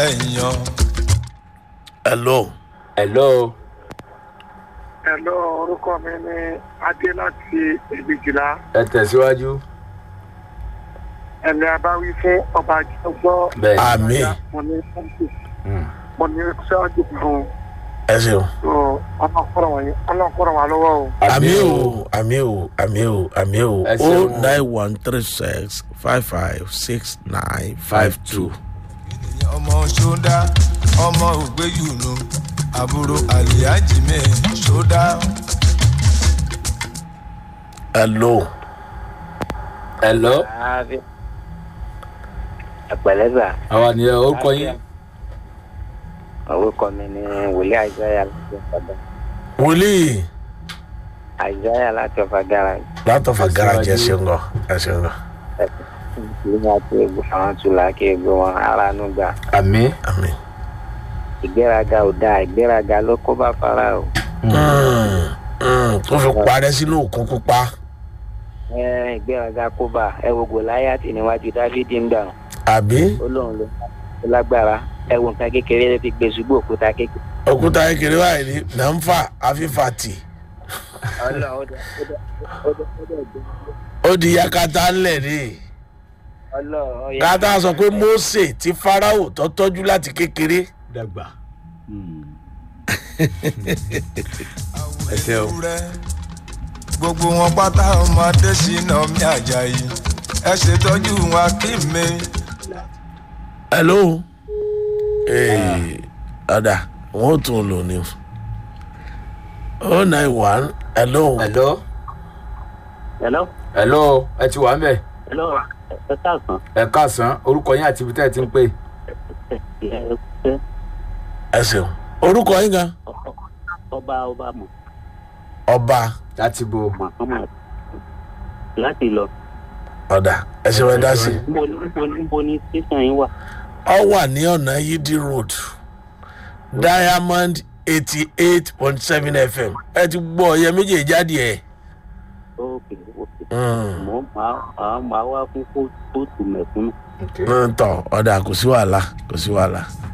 ẹ̀yàn. hello hello Hello, orúkọ mi ni Adé láti Èbìjìlá. ẹ tẹ̀síwájú. Ẹ̀mí abáwí fún ọba àjọgbọ́. bẹ́ẹ̀ àmì Mo ní sọ́ọ̀tì. Mm. Mo ní sọ́ọ̀tì fún ẹ ṣeun ọlọ́kọ̀rọ̀ wọ̀nyí. Ọlọ́kọ̀rọ̀ wà lọ́wọ́ o. àmì o àmì o àmì o àmì o Ẹ o ṣeun. nine one three six five five six nine five two. ènìyàn ọmọ ṣódá ọmọ ògbéyùnú àbúrò àlìyájì mi ṣódá. hello hello ẹpẹlẹsà àwa ni ẹ orúkọ yín. orúkọ mi ni wòlíì àìsáyà láti ọfàgà wòlíì àìsáyà láti ọfàgàrà látọ̀fà garaajì ẹ ṣeun gan ẹ ṣeun gan ìlú àti egbò àwọn tula kí egbò wọn aráàánú gbà àmì. àmì. ìgbéraga ò dáa ìgbéraga ló kó bá fara o tó fi parẹ́ sínú òkun pupa ẹ ìgbéraga kó bá ẹ wo gòláyàtì níwájú dávidi ń gbà àbí ó lóun ló ó lágbára ẹ wo nǹkan kékeré ló fi gbé ṣubú òkúta kékeré òkúta kékeré báyìí ni là ń fà àfífà tì ọlọ́run ó dẹ ó dẹ ó dẹ ó dẹ gbé ó di yakata ńlẹ̀ ni ọlọ́run ó yẹ kátà sọ pé mose ti farao tó tọ́jú láti kékeré dàgbà. àwọn Ẹ ṣé o. ewúrẹ́ gbogbo wọn pátá ọmọdé ṣìnà mi àjàyí ẹ ṣètọ́jú wọn kí mi. hello ee ọ̀dà wọn ò tún lò ní o nine one hello hello hello hello ẹ ti wà ń bẹ̀. hello ẹ káàsán ẹ káàsán orúkọ yín àti ibi tẹ́ ẹ ti ń pè. ẹ ẹ ṣeun orúkọ yín gan ọba ọba mọ ọba láti bo. muhammad láti lọ. ọ̀dà ẹ ṣeun ẹ dá sí i. níbo ni níbo ni níbo ni tẹsán yín wà. ọ wà ní ọ̀nà yídí road diamond eighty eight point seven fm ẹ ti gbọ́ ọ̀yẹ́ méjèèjì jáde ẹ̀. ókè ókè Mm. mo máa máa wá fún kóòtù mẹ̀kúnnù. Okay. ń tọ̀ ọ̀dà kò sí wàhálà kò sí wàhálà